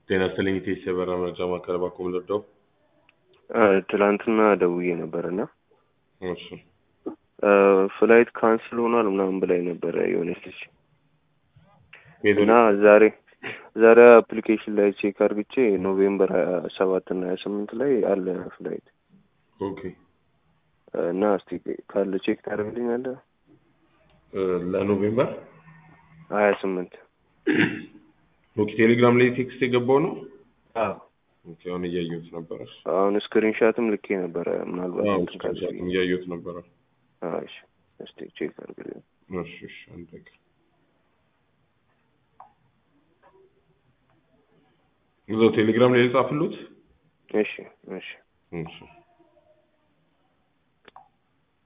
ጤና ይስጥልኝ ኢቴስ የበራ መረጃ ማዕከል ባኮ ምልርዳው ትላንትና ደውዬ ነበር እና እሺ ፍላይት ካንስል ሆኗል ምናምን ብላኝ ነበረ የሆነች ልጅ የት እና ወደ- ዛሬ ዛሬ አፕሊኬሽን ላይ ቼክ አርግቼ ኖቬምበር ሀያ ሰባት እና ሀያ ስምንት ላይ አለ ፍላይት ኦኬ እና እስቲ ካለ ቼክ ታደርግልኛለህ? እ፣ ለኖቬምበር ሀያ ስምንት ኦኬ ቴሌግራም ላይ ቴክስት የገባው ነው አዎ ኦኬ አሁን እያየሁት ነበረ አሁን ስክሪንሻትም ልኬ ነበረ ምናልባት አዎ እንትን ካለ ስክሪንሻትም እያየሁት ነበረ አዎ እሺ እስቲ ቼክ አርግልኝ እሺ እሺ አንድ ነገር እዛው ቴሌግራም ላይ የጻፍሉት እሺ እሺ እሺ